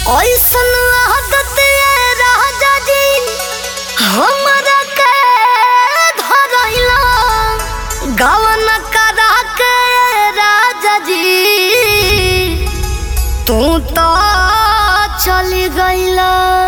ऐसन आदत ये राजा जी हमरा के धरैला गवन करा के राजा जी तू तो चली गईला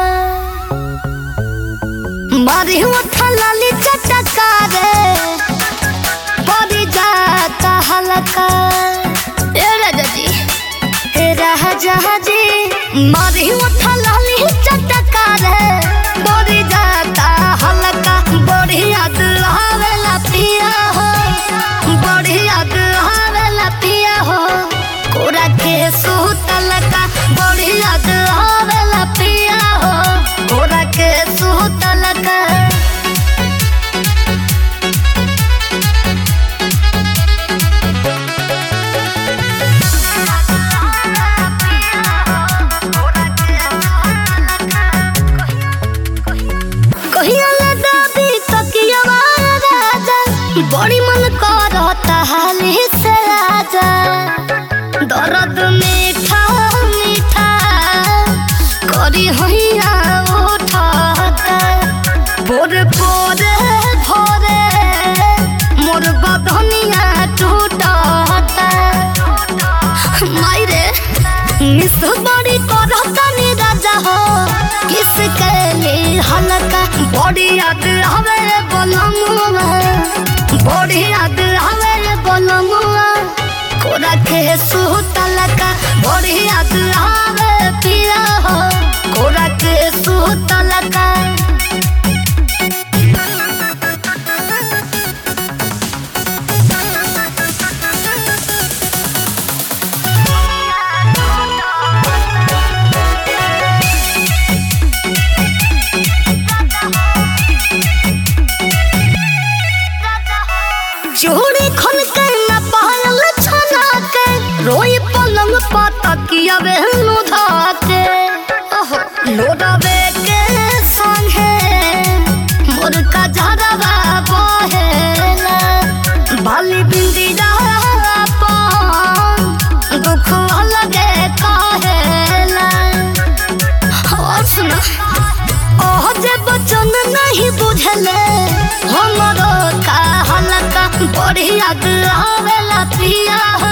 मारी उठा लाली चटका रे परी जाता हलका ए राजा जी ए राजा जी मारी उठा लाली चटका रे परी जाता हलका बड़ी याद आवेला पिया हो बड़ी याद आवेला पिया हो कोरा के सुतल का बड़ी याद आवेला पिया हो कोरा के सुतल का कहिया ले दादी तकियावा राजा बड़ी मन करता हाली से राजा दर्द मीठा मीठा करी हैया उठाता बोरे बोरे भोरे मोर बदनिया टूटाता मायरे मिस बड़ी करता नी राजा हो किस के लिए हलका बड़ी याद हवे बोलमुआ बड़ी याद हवे बोलमुआ कोरा के सुतलका बड़ी याद हवे पिया हो कोरा के सुतलका चूड़ी खन के न पायल छना के रोई पलंग पाता किया बेहनु धाके ओहो लोडावे के संगे मोर का झरवा बहेला बाली बिंदी पान दुख लगे कहेला और सुना ओह जे बचन नहीं बुझले हमरो का हलका बड़ी याद आवेला पिया